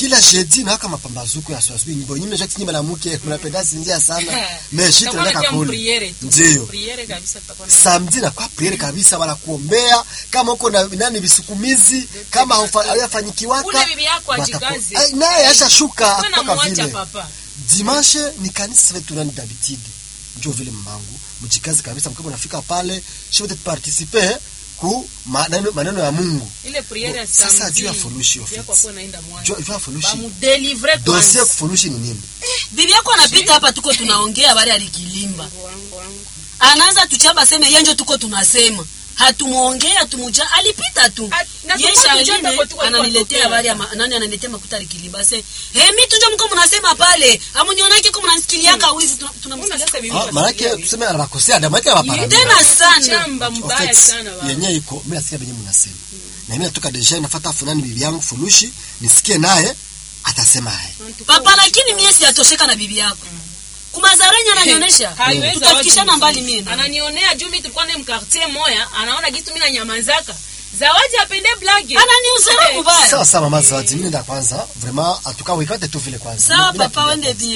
kila jeudi na kama pambazuko ya swasbi nyimbo nyimbo zote nyimbo na mke mnapenda sinzia sana mais shit Tutakuwa tunataka nakia kule mpriere tu. ndio Priere kabisa tutakuwa na- samedi na kwa priere kabisa wala kuombea kama uko na nani visukumizi kama haufa- hayafanyikiwaka Ule bibi yako wataku- ajikaze. Ai, naye ashashuka Wewe kutoka namwacha vile papa. dimanche ni kanisa letu nani dabitide njo vile mmangu mjikazi kabisa mkama unafika pale shote participe ku maneno, maneno ya Mungu Ile priere ya Sasa samedi, juu ya furushi bibi yako office. akuwe naenda mwanzo. jo ifa furushi Bamudelivre dossier kwanza. kufurushi ni nini bibi yako anapita hapa tuko tunaongea habari alikilimba Wangu, wangu, wangu. anaanza tuchamba seme yenjo tuko tunasema hatumuongea hatumuja alipita tu At- na Ye tulikuwa Charline, tujua hapo tuko ananiletea tulikuwa habari ya ma- nani ananiletea makuta alikilimba se he mi tunjo mko mnasema pale amunionake ko mnanisikiliaka wizi tuna- Mbona tunamsikiliaka sasa bibi ah, yako manake asikia tuseme anakosea da manake anapara tena sana Chamba mbaya sana baba. yenye iko mimi nasikia venye mnasema na mimi natoka deja nafuata fulani bibi yangu furushi nisikie naye atasema haya papa lakini mie siyatosheka na bibi yako kumazarenya ananionyesha Haiwezi tutafikishana zawadi mbali mzuri. mie na ananionea juu mi tulikuwa naye mkartier moya anaona gitu mi nanyamazaka zawadi apende blage ananiuzara mubaya sawa sawa mama zawadi mimi nenda kwanza vraiment atuka wikate tu vile kwanza sawa Mimi papa nakimbia wende kwanza. bien